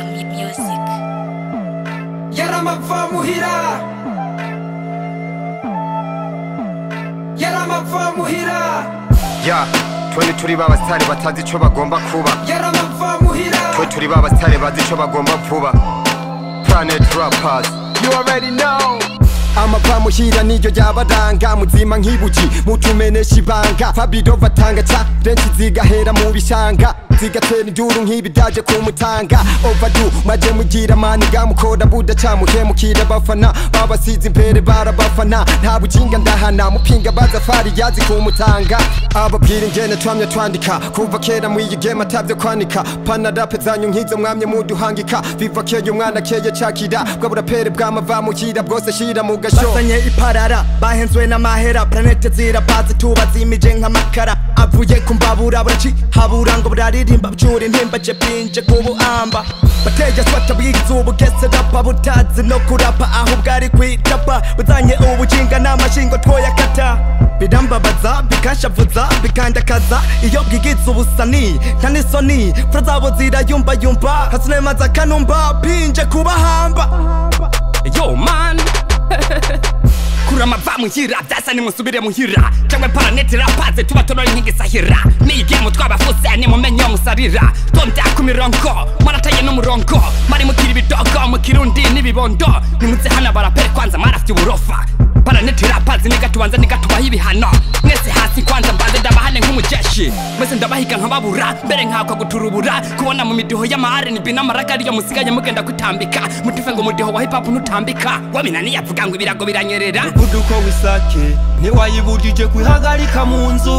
mu- music. yaramava muhira yaramava muhira ya twe turi ba basitari batazi icyo bagomba kuba yaramava muhira twe turi ba basitari bazi icyo bagomba vuba planet rappers you already know amava muhira niryo ryabaranga muzima nk'ibuji mutumenesha ibanga fabido batanga ca renshi zigahera mu bishanga zigatera induru nk'ibidaje kumutanga ovadu maje mugira maniga mukora budaca muhemukira abafana babasize imbere barabafana nta bukinga ndahana mupinga bazafari yazi kumutanga ababwira ingene twamye twandika kuva kera mw'iyi game atavyo kwanika panarape zanyu nk'izo mwamye muduhangika viva keye umwana keye cakira bwa burapere bw'amava muhira bwose shira mu gasho bazanye iparara bahenzwe n'amahera planete zirapazi tuba zimije nk'amakara avuye ku mbabura buracihabura ngo buraririmba byura intimba je binje ku buhamba bateye swata bwigize ubugese rapa butazi no kurapa aho bwari kwitapa buzanye ubukinga n'amashingo twoyakata birambabaza bikashavuza bikandakaza iyo bwigize ubusani nta n'isoni fura zabo zirayumbayumba hasinemaza akanumba pinje kubahamba yo man kurama va muhira vyasa nimusubire muhira cangwe paraneti rapaze tuba turori nk'igisahira niyi gemu twabafuse nimumenye musarira tonda ku mirongo mwarataye n'umurongo mari mukira ibidogo mu kirundi n'ibibondo nimuze hana barapere kwanza marafye uburofa paraneti rapaze niga tubanza niga tubaha ibihano mwese hasi kwanza mbanze ndabahane nk'umujeshi mwese ndabahiga nkababura mbere nkakwa guturubura kubona mu midiho y'ama rnb n'amaraga ariyo musigaye mugenda kutambika mutife ngo umudiho wa hip hop ntutambika wabinaniye avuga ngo ibirago biranyerera umuvuduko w'isake ntiwayibujije kwihagarika mu nzu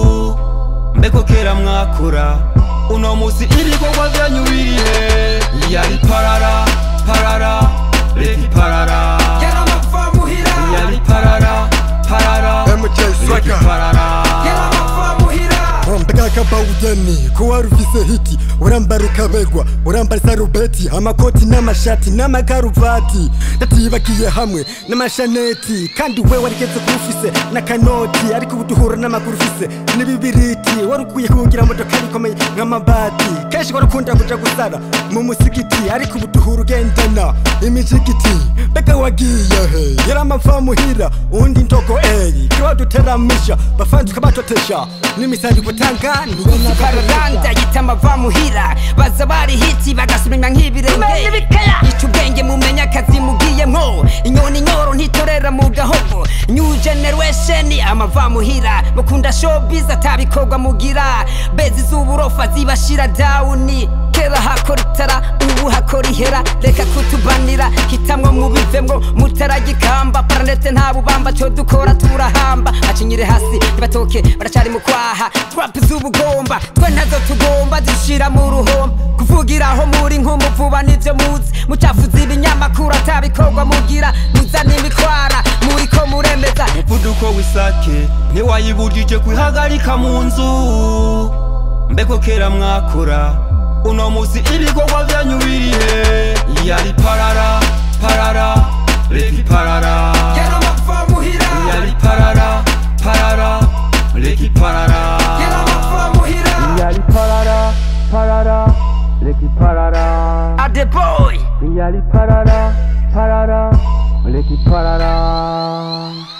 mbeko kera mwakora uno musi ibikorwa byanyu birihe yari parara parara reka iparara yaramava muhira yari parara parara reka iparara yaramava muhira mbega bawugeni ko wari ufise hiti urambara ukabegwa urambara isarubeti amakoti n'amashati n'amakaruvati ndatibagiye hamwe n'amashaneti kandi we warigeze kuba ufise n'akanoti ariko ubu duhura n'amaguru ufise n'ibibiriti wari ukwiye kugira modoka ikomeye nk'amabati kenshi wari ukunda kuja gusara mu musigiti ariko ubu duhura ugendana imijigiti mbega wagiye he yari amava muhira uwundi ndogo eyi kiba duteramisha bafanzi ukabatotesha n'imisari gutanga kararanda yita amava muhira baza bari hiti bagasubira nk'ibirenge ica ubwenge mumenya akazi mugiyemwo inyoni nyoro ntitorera mu gahogo new generation amava muhira mukunda showbiz atabikorwa mugira bezi z'uburofa zibashira dawuni kera hakora itara ubu hakora ihera reka kutubanira hitamwo mubivemwo mutaragikamba paranete nta bubamba cyo dukora turahamba acinyire hasi ntibatoke baracari mu kwaha trap z'ubugomba twe ntazo tugomba zishira mu ruhombo kuvugiraho muri nk'umuvuba nivyo muzi mucafuza ibinyamakuru atabikorwa mugira muzana imikwara muriko muremeza umuvuduko w'isake ntiwayibujije kwihagarika mu nzu mbeko kera mwakora uno musi ibikorwa byanyu birihe yari parara parara reka iparara yaramava muhira yari parara parara reka iparara yaramava muhira yari parara parara reka iparara adeboy yari parara parara reka iparara